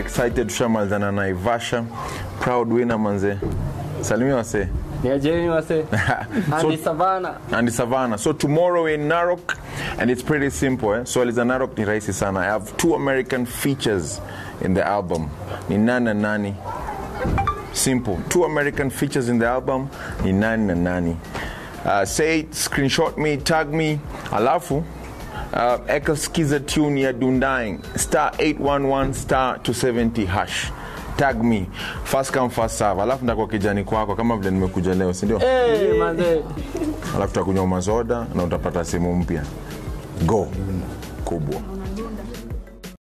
excited tushamalizana na Naivasha proud winner manze salimia wasee niajeni wase Andy Savana and Savannah. So tomorrow in Narok, and it's pretty simple. Eh? So Eliza Narok ni rahisi sana. I have two American features in the album. Ni nani na nani. Simple. Two American features in the album. Ni nani na nani. Uh, say it, screenshot me, tag me. Alafu uh, eka skiza tune ya Dundaing star 811 star 270 hash tag me first come first serve alafu ndakuwa kijani kwako kama vile nimekuja leo si ndio Eh, manze alafu takunywa mazoda na utapata simu mpya go kubwa